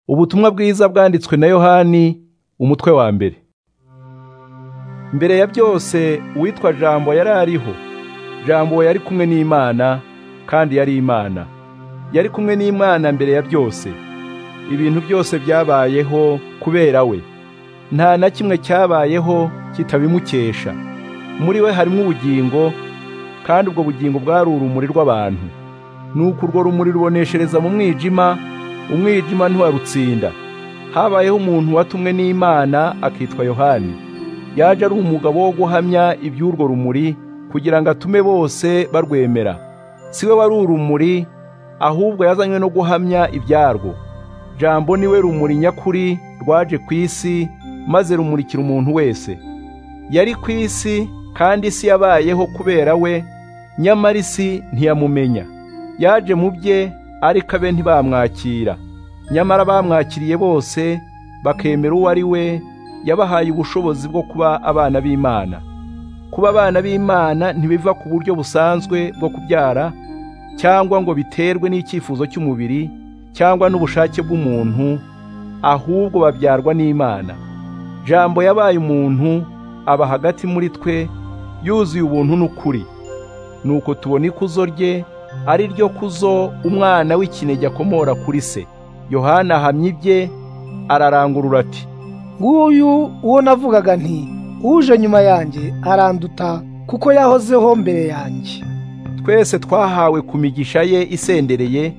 ubutumwa bwiza bwanditswe na yohani umutwe wa mbere mbere ya byose uwitwa jambo yari ariho jambo yari kumwe n'imana kandi yari imana yari kumwe n'imana mbere ya byose ibintu byose byabayeho kubera we nta na kimwe cyabayeho kitabimukesha muri we harimo ubugingo kandi ubwo bugingo bwari urumuri rw'abantu nuko urwo rumuri ruboneshereza mu mwijima umwijima ntiwarutsinda habayeho umuntu watumwe n'imana akitwa yohani yaje ari umugabo wo guhamya iby'urwo rumuri kugira ngo atume bose barwemera si we wari urumuri ahubwo yazanywe no guhamya ibyarwo jambo niwe rumuri nyakuri rwaje ku isi maze rumurikira umuntu wese yari ku isi kandi isi yabayeho kubera we nyamara isi ntiyamumenya yaje mu bye ariko abe ntibamwakira nyamara bamwakiriye bose bakemera uwo ari we yabahaye ubushobozi bwo kuba abana b'imana kuba abana b'imana ntibiva ku buryo busanzwe bwo kubyara cyangwa ngo biterwe n'icyifuzo cy'umubiri cyangwa n'ubushake bw'umuntu ahubwo babyarwa n'imana jambo yabaye umuntu aba hagati muri twe yuzuye ubuntu n'ukuri nuko tubona ikuzo rye ari ryo kuzo umwana w'ikinege akomora kuri se yohana ahamye ibye ararangurura ati nguyu uwo navugaga nti uje nyuma yanjye aranduta kuko yahozeho mbere yanjye twese twahawe ku migisha ye isendereye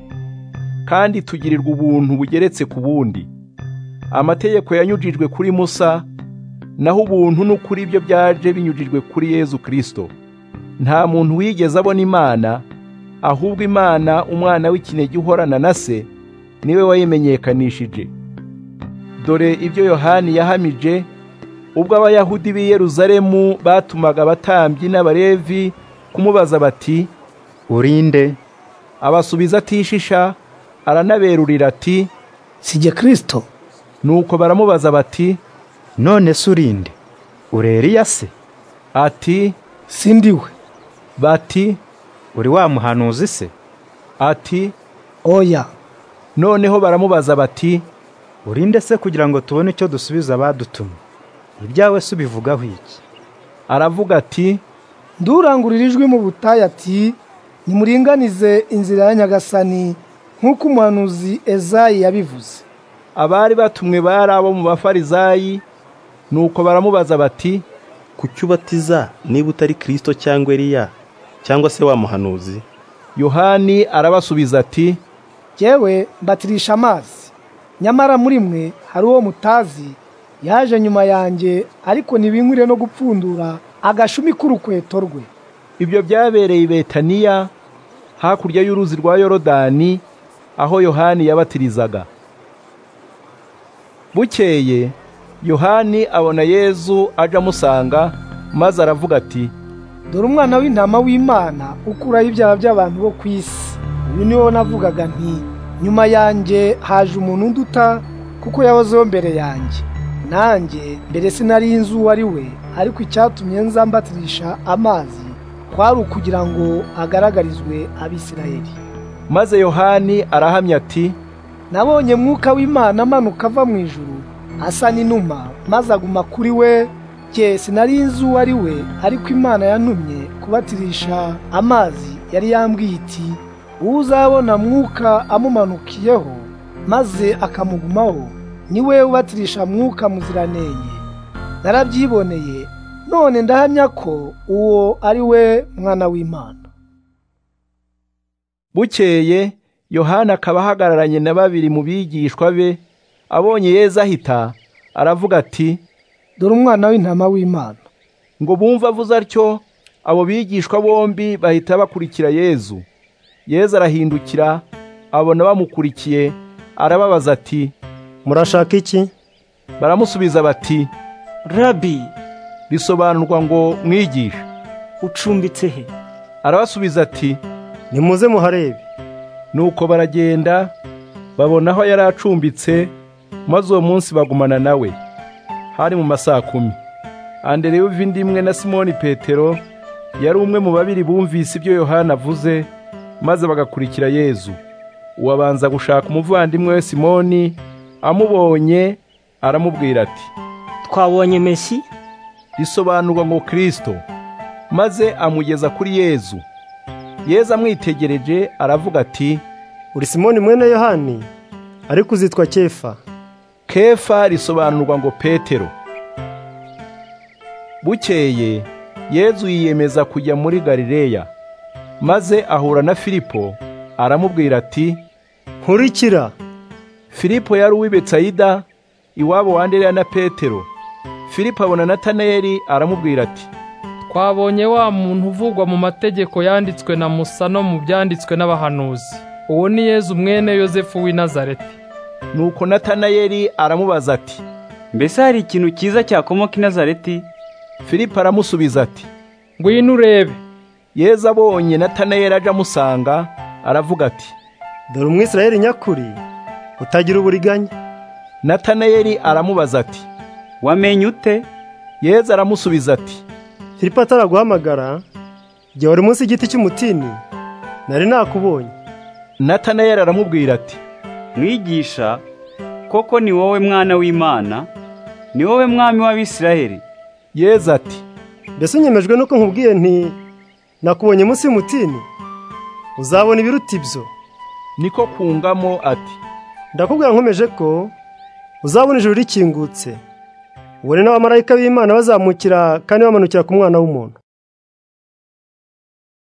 kandi tugirirwa ubuntu bugeretse ku bundi amategeko yanyujijwe kuri musa naho ubuntu n'ukuri byo byaje binyujijwe kuri yezu kirisito nta muntu wigeze abona imana ahubwo imana umwana w'ikinege uhorana na se niwe wayimenyekanishije dore ibyo yohani yahamije ubwo abayahudi b'i yeruzalemu batumaga abatambyi n'abalevi kumubaza bati urinde abasubiza atishisha aranaberurira ati sijye kirisito nuko baramubaza bati none se urinde uri Eliya se ati sindiwe bati uri wa muhanuzi se ati oya noneho baramubaza bati urinde se kugira ngo tubone icyo dusubiza abadutumye ibyawe se ubivugaho iki aravuga ati ndurangurira ijwi mu butayu ati nimuringanize inzira ya nyagasani nk'uko umuhanuzi ezayi yabivuze abari batumwe bari abo mu bafarizayi nuko baramubaza bati kuki ubatiza niba utari kirisito cyangwa eliya cyangwa se wa muhanuzi yohani arabasubiza ati yewe mbatirisha amazi nyamara muri mwe hari uwo mutazi yaje nyuma yanjye ariko ntibinkwire no gupfundura agashumi k'urukweto rwe ibyo byabereye i betaniya hakurya y'uruzi rwa yorodani aho yohani yabatirizaga bukeye yohani abona yezu aje amusanga maze aravuga ati dore umwana w'intama w'imana ukuraho ibyaha by'abantu bo ku isi uyu ni wo navugaga nti nyuma yanjye haje umuntu unduta kuko yahozeho mbere yanjye nanjye mbere sinari inzu uwo ari we ariko icyatumye nza mbatirisha amazi kwari ukugira ngo agaragarizwe abisirayeli maze yohani arahamya ati nabonye mwuka w'imana amanuka ava mu ijuru asa n'inuma maze aguma kuri we jye sinari nzi uwo ari we ariko imana yantumye kubatirisha amazi yari yambwiye iti uwo uzabona mwuka amumanukiyeho maze akamugumaho ni we ubatirisha mwuka muziranenge narabyiboneye none ndahamya ko uwo ari we mwana w'imana bukeye yohana akaba ahagararanye na babiri mu bigishwa be abonye yezu ahita aravuga ati dore umwana w'intama w'imana ngo bumve avuze atyo abo bigishwa bombi bahita bakurikira yezu yezu arahindukira abona bamukurikiye arababaza ati murashaka iki baramusubiza bati rabi bisobanurwa ngo mwigishe ucumbitse he arabasubiza ati nimuze muharebe nuko baragenda babona aho yari acumbitse maze uwo munsi bagumana nawe hari mu masaha kumi andereya uva indi imwe na simoni petero yari umwe mu babiri bumvise ibyo yohana avuze maze bagakurikira yezu uwabanza gushaka umuvandimwe we simoni amubonye aramubwira ati twabonye mesi risobanurwa ngo kirisito maze amugeza kuri yezu yezu amwitegereje aravuga ati uri simoni mwene yohani ariko uzitwa kefa kefa risobanurwa ngo petero bukeye yezu yiyemeza kujya muri galileya maze ahura na filipo aramubwira ati nkurikira filipo yari uw'i betsayida iwabo wa andereya na petero filipo abona natanayeli aramubwira ati twabonye wa muntu uvugwa mu mategeko yanditswe na musa no mu byanditswe n'abahanuzi uwo ni yezu mwene yosefu w'i nazareti nuko natanayeli aramubaza ati mbese hari ikintu cyiza cyakomoka i nazareti filipo aramusubiza ati ngwino urebe yezu abonye natanayeli aje amusanga aravuga ati dore umwisirayeli nyakuri utagira uburiganya natanayeli aramubaza ati wamenye ute yezu aramusubiza ati filipo ataraguhamagara igihe wari munsi y'igiti cy'umutini nari nakubonye natanayeli aramubwira ati mwigisha koko ni wowe mwana w'imana ni wowe mwami w'abisirayeli yezu ati mbese unyemejwe nuko nkubwiye nti nakubonye munsi y'umutini uzabona ibiruta ibyo niko kungamo ati ndakubwira nkomeje ko uzabona ijuru rikingutse ubone n'abamarayika b'imana bazamukira kandi bamanukira ku mwana w'umuntu